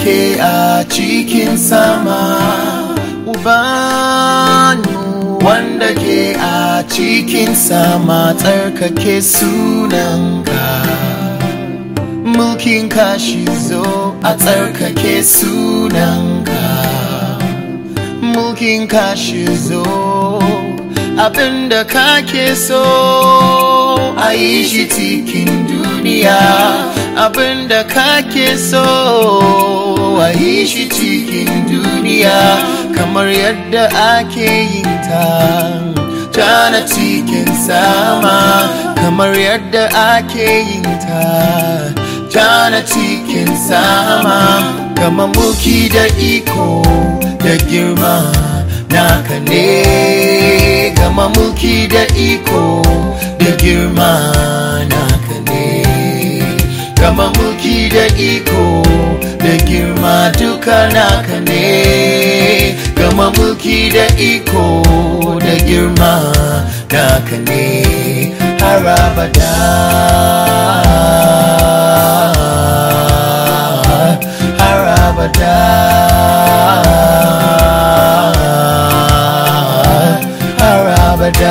ke a cikin sama ubanmu wanda ke a cikin sama tsarkake sunanka mulkin kashi zo a tsarkake sunanka mulkin kashi zo abinda kake so a yi shi cikin duniya abinda kake so a yi shi cikin duniya kamar yadda ake yin ta tana cikin sama kamar yadda ake yin ta tana cikin sama kama mulki da iko da girma naka ne gama mulki da iko da girma naka ne gama mulki da iko da girma duka naka ne gama mulki da iko da girma naka ne har abada har abada har abada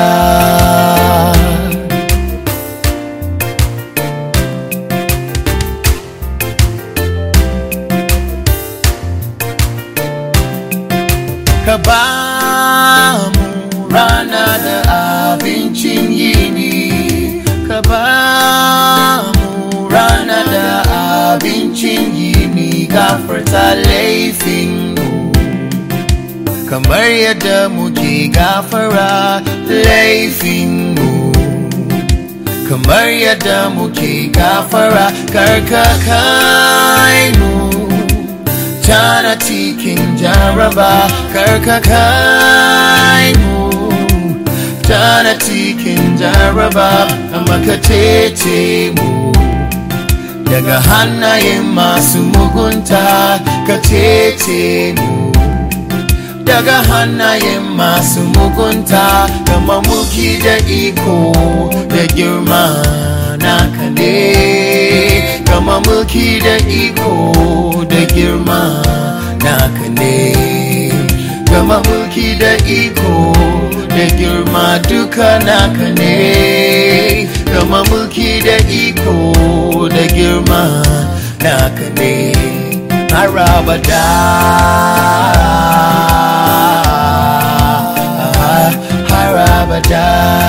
ka ba mu rana da abincin yini ka ba mu rana da abincin yini gafarta laifin mu kamar yadda muke gafara laifin mu kamar yadda muke gafara karka kai mu tana cikin jaraba karka kai mu tana cikin jaraba amma ka tece mu daga hannayen masu mugunta ka tece mu daga hannayen masu mugunta kama muki da iko da girma naka ne kama mulki da iko da girma naka ne kama mulki da iko da girma duka naka ne kama mulki da iko da girma naka ne har abada har abada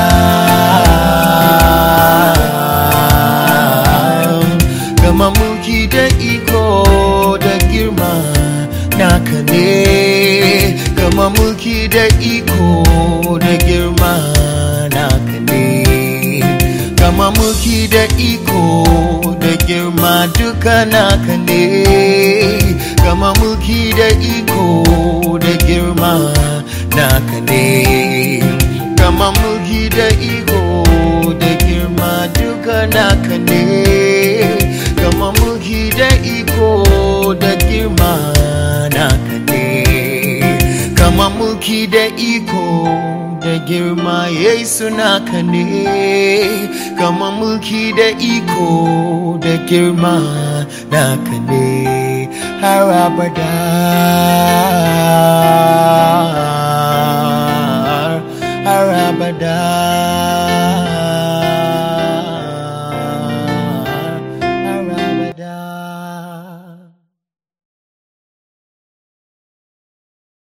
gama mulki da iko da girma naka ne gama mulki da iko da girma naka ne gama mulki da iko da girma duka naka ne gama mulki da iko da girma naka ne gama mulki da iko da girma duka naka ne gama mulki da iko da girma naka ne gama mulki da iko da girma yesu naka ne gama mulki da iko da girma naka ne har abada